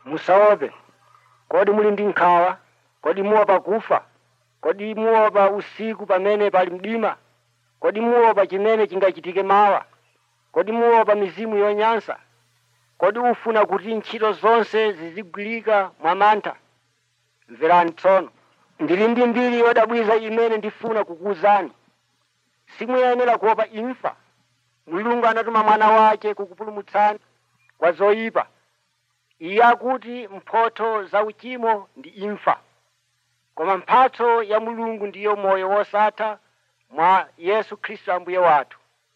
musaope kodi muli ndi nkhawa kodi muopa kufa kodi muopa usiku pamene pali mdima kodi muopa chimene chingachitike mawa kodi muopa mizimu yonyansa kodi ufuna kuti ntchito zonse zizigwirika mwamantha mverani tsono ndili ndi mbiri yodabwiza imene ndifuna kukuwuzani simuyenera kuopa imfa mulungu anatuma mwana wake kukupulumutsani kwa zoyipa iye akuti mphotho za uchimo ndi imfa koma mphatso ya mulungu ndiyo moyo wosatha mwa yesu khristu ambuye wathu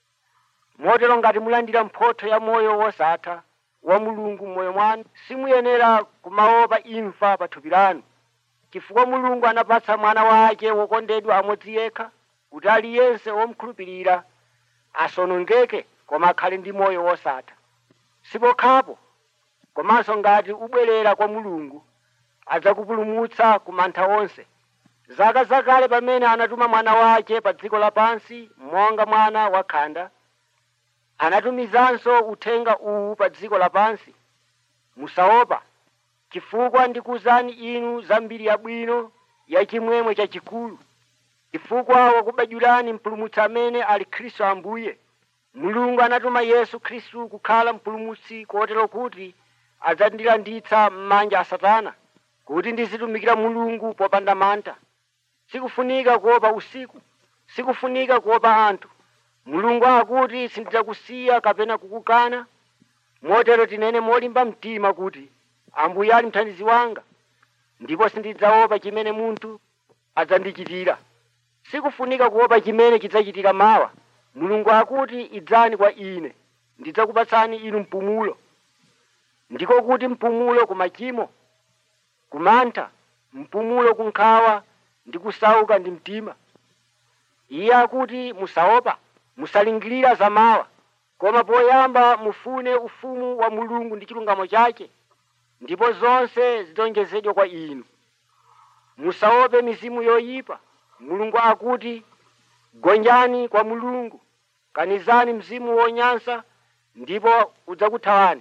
motero ngati mulandira mphotho ya moyo wosatha wa mulungu m'moyo mwanu simuyenera kumaopa imfa pa thupi lanu chifukwa mulungu anapatsa mwana wake wokondedwa amodzi yekha kuti aliyense womkhulupirira asonongeke koma akhale ndi moyo wosatha sipokhapo komanso ngati ubwerera kwa mulungu adzakupulumutsa ku mantha onse zaka zakale pamene anatuma mwana wake pa dziko lapansi monga mwana wakhanda anatumizanso uthenga uwu pa dziko lapansi musaopa chifukwa ndikuwuzani inu za mbiri yabwino ya chimwemwe chachikulu chifukwa wakubadwirani mpulumutsi amene ali khristu ambuye mulungu anatuma yesu khristu kukhala mpulumutsi kotero kuti adzandilanditsa m'manja a satana kuti ndizitumikira mulungu popanda mantha sikufunika kuopa usiku sikufunika kuopa anthu mulungu akuti sindidzakusiya kapena kukukana motero tinene molimba mtima kuti ambuye ali mthandizi wanga ndipo sindidzaopa chimene munthu adzandichitira sikufunika kuopa chimene chidzachitika mawa mulungu akuti idzani kwa ine ndidzakupatsani inu mpumulo ndiko kuti mpumulo ku machimo kumantha mpumulo ku nkhawa ndi kusauka ndi mtima iye akuti musaopa musalingirira za mawa koma poyamba mufune ufumu wa mulungu ndi chilungamo chake ndipo zonse zidzonjezedwa kwa inu musaope mizimu yoyipa mulungu akuti gonjani kwa mulungu kanizani mzimu wonyansa ndipo udzakuthawani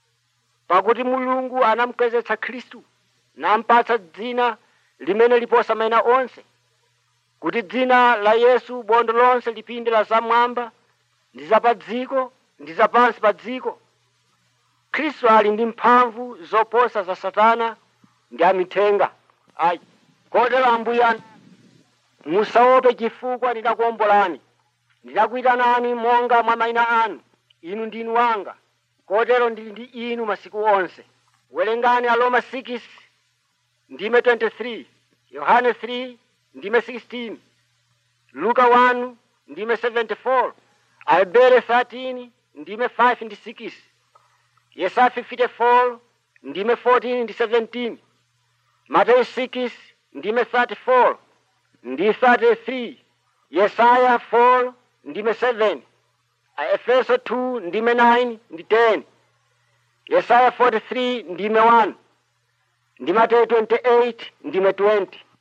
pakuti mulungu anamukwezetsa khristu nampatsa dzina limene liposa mayina onse kuti dzina la yesu bondo lonse lipinde la zamwamba ndi za pa dziko ndi za pansi pa dziko khristu ali ndi mphamvu zoposa za satana ndi amithenga ayi kotero ambuye anu musaope chifukwa ndidakuombolani ndidakuyitanani monga mwa mayina anu inu ndinu wanga kotero ndili ndi inu masiku onse werengani aroma 6 ndime 23 yohane 3 ndime 16 luka 1 ndime 74 ahebere 13 ndime 5 ndi 6 yesaya 54 ndime 14 ndi 17 mateyu 6 ndime 34 ndi 33 yesaya 4 ndime 7 aefeso 2 ndime 9 ndi 10 yesaya 43 ndime 1 ndi mateyu 28 ndime 20